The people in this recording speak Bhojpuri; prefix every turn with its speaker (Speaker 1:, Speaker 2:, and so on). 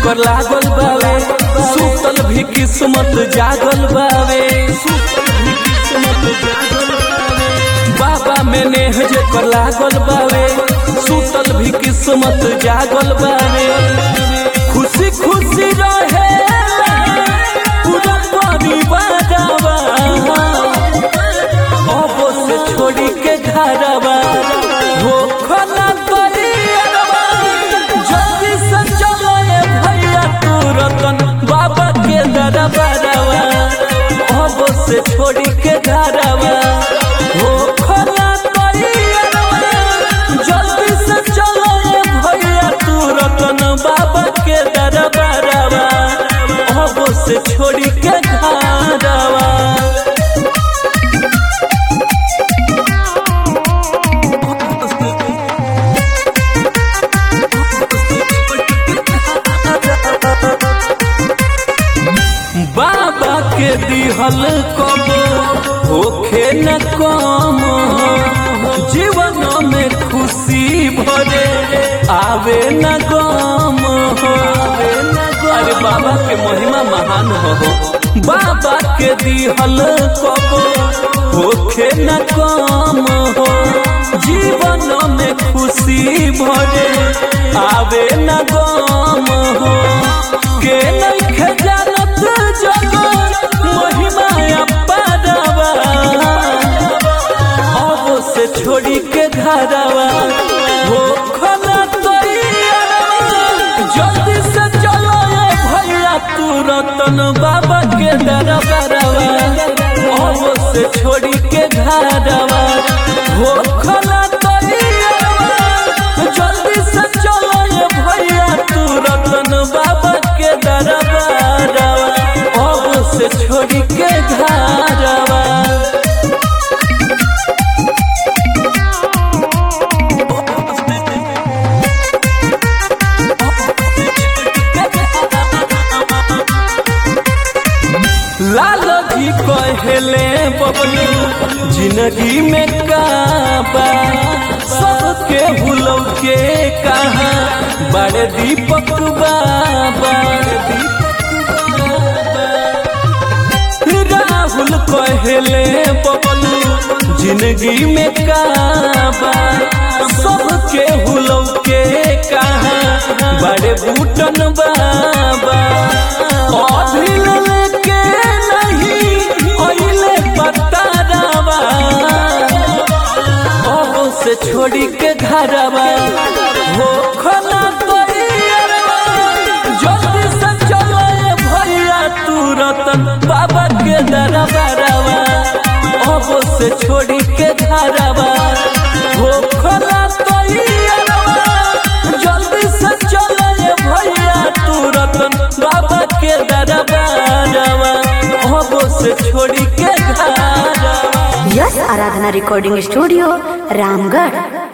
Speaker 1: जेकर लागल बावे सुतल भी किस्मत जागल बावे सुतल भी किस्मत जागल बावे बाबा में नेह जेकर लागल बावे सुतल भी किस्मत जागल बावे खुशी खुशी रहे पूरा परिवारवा अब से छोड़ी के घरवा हो खना करियरवा जल्दी से चलो ए भैया तू रतन बाबा के दरबारवा अब से छोड़ी के घरवा हो खना करियरवा जल्दी से चलो ए भैया तू रतन बाबा के दरबारवा अब से छोड़ी के घरवा बाबा के दिहल कब होखे न कम जीवन में खुशी भरे आवे न गम अरे बाबा के महिमा महान हो बाबा के दिहल कब होखे न कम हो जीवन में खुशी भरे आवे न गम हो के नइखे जानत जगो महिमा अपारवा अब से छोड़ी के घरवा हो खना तैयारवा जल्दी से चलो ए भैया तू रतन बाबा के दरबारवा अब से छोड़ी के घरवा हो खना तैयारवा जल्दी से चलो ए भैया तू रतन बाबा के दरबारवा अब से छोड़ी के घरवा लाल जी कहले बबलू जिंदगी में काबा सबके भूलो के कहा बड़े दीपक बाबा राहुल कहले बबलू जिंदगी में काबा सबके भूलो के कहा बड़े बूटन बाबा अभिल के नहीं ओइले पतारावा अब से छोड़ी के घरवा हो खना तैयारवा जल्दी से चलो ए भैया तू रतन बाबा के दरबारवा अब से छोड़ी के घरवा हो खना तैयारवा जल्दी से चलो ए भैया तू रतन बाबा के दरबारवा अब से छोड़ी के घरवा
Speaker 2: S Aradhana recording studio Ramgarh